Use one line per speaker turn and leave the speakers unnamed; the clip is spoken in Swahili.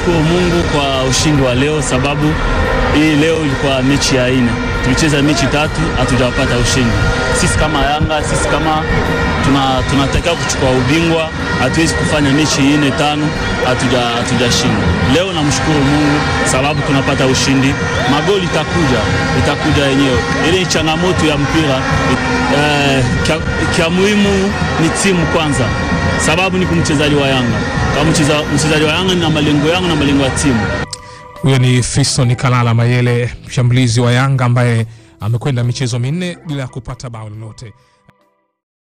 tunashukuru Mungu kwa ushindi wa leo, sababu hii leo ilikuwa mechi ya nne. Tulicheza mechi tatu, hatujapata ushindi. Sisi kama Yanga, sisi kama tuna, tunatakiwa kuchukua ubingwa, hatuwezi kufanya mechi nne tano hatujashinda. Leo namshukuru Mungu sababu tunapata ushindi. Magoli itakuja itakuja yenyewe, ile ni changamoto ya mpira eh, kia, kia muhimu ni timu kwanza, sababu ni kumchezaji wa Yanga kama mchezaji wa Yanga na malengo yangu na malengo ya timu.
Huyo ni Fiston Kalala Mayele, mshambulizi wa Yanga ambaye amekwenda michezo minne bila ya kupata bao lolote.